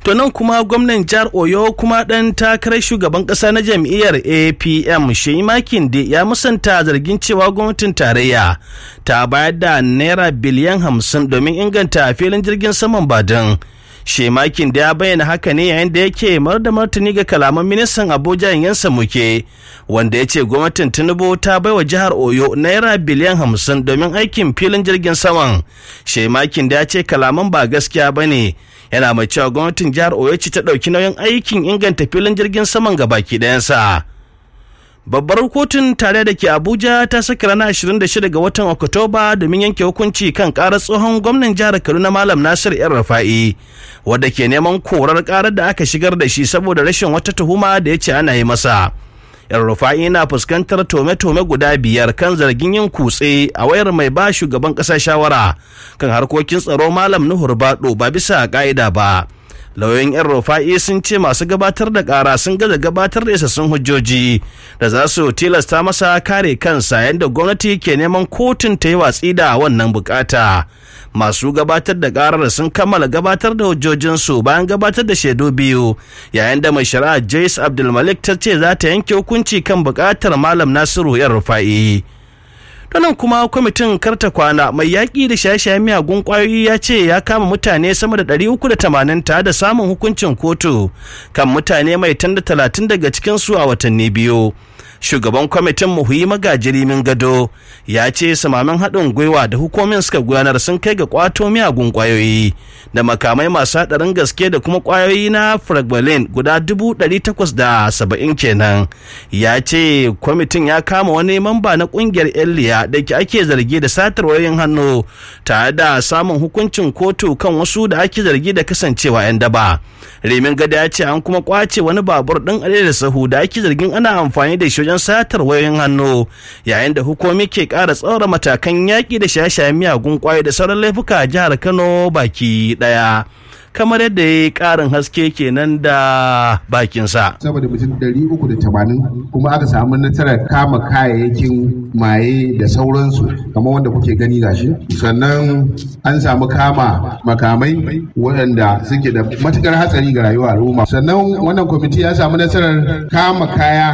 To nan kuma gwamnan jihar Oyo kuma ɗan takarar shugaban ƙasa na jam'iyyar APM Sheyi Makinde ya musanta zargin cewa gwamnatin tarayya ta bayar da naira biliyan hamsin domin inganta filin jirgin saman Badin. Shemakin da ya bayyana haka ne yayin da yake mar da martani ga kalaman ministan Abuja yansa muke wanda ya ce gwamnatin Tinubu ta baiwa jihar Oyo naira biliyan hamsin domin aikin filin jirgin saman. Shemakin da ya ce kalaman ba gaskiya ba ne yana mai cewa gwamnatin jihar Oyo ce ta ɗauki nauyin aikin inganta filin jirgin saman ga baki ɗayansa. Babbar kotun tare da ke Abuja ta saka ranar 26 ga watan Oktoba domin yanke hukunci kan karar tsohon gwamnan jihar Kaduna Malam Nasir yan Rafa'i wadda ke neman korar karar da aka shigar da shi saboda rashin wata tuhuma da ya ce ana yi masa. yan rufa'i na fuskantar tome-tome guda biyar kan zargin yin kutse a wayar mai ba shugaban ƙasa shawara kan harkokin tsaro malam nuhur bado ba bisa ka'ida ba lauyoyin yan rufa'i sun ce masu gabatar da ƙara sun gaza gabatar da isassun hujjoji da za su tilasta masa kare kansa yadda gwamnati ke neman kotun ta yi watsi da wannan bukata masu gabatar da karar sun kammala gabatar da hujjojinsu bayan gabatar da shaidu biyu yayin da mai shari'a Joyce Abdulmalik ta ce za ta yanke hukunci kan bukatar Malam Nasiru yan rufa'i. nan kuma kwamitin karta kwana mai yaƙi da shaye-shayen miyagun ƙwayoyi ya ce ya kama mutane sama da 380 tare da samun hukuncin kotu kan mutane mai tanda talatin daga cikinsu a watanni biyu shugaban kwamitin muhuyi magajiri min gado ya ce samamin haɗin gwiwa da hukumin suka gudanar sun kai ga kwato miyagun ƙwayoyi da makamai masu haɗarin gaske da kuma ƙwayoyi na fragbalin guda dubu ɗari takwas da saba'in kenan ya ce kwamitin ya kama wani mamba na ƙungiyar eliya da ke ake zargi da satar wayoyin hannu tare da samun hukuncin kotu kan wasu da ake zargi da kasancewa 'yan daba remin gada ya ce an kuma kwace wani babur ɗin da sahu da ake zargin ana amfani da shi wajen satar wayoyin hannu yayin da hukumi ke ƙara tsaura matakan yaƙi da shaye-shayen miyagun ƙwayo da sauran laifuka a jihar kano baki ɗaya kamar yadda ya yi ƙarin haske kenan da bakinsa. saboda mutum ɗari uku da tamanin kuma aka samu nasarar kama kayayyakin maye da sauransu kamar wanda kuke gani gashi sannan an samu kama makamai waɗanda suke da matukar hatsari ga rayuwar al'umma sannan wannan kwamiti ya samu nasarar kama kaya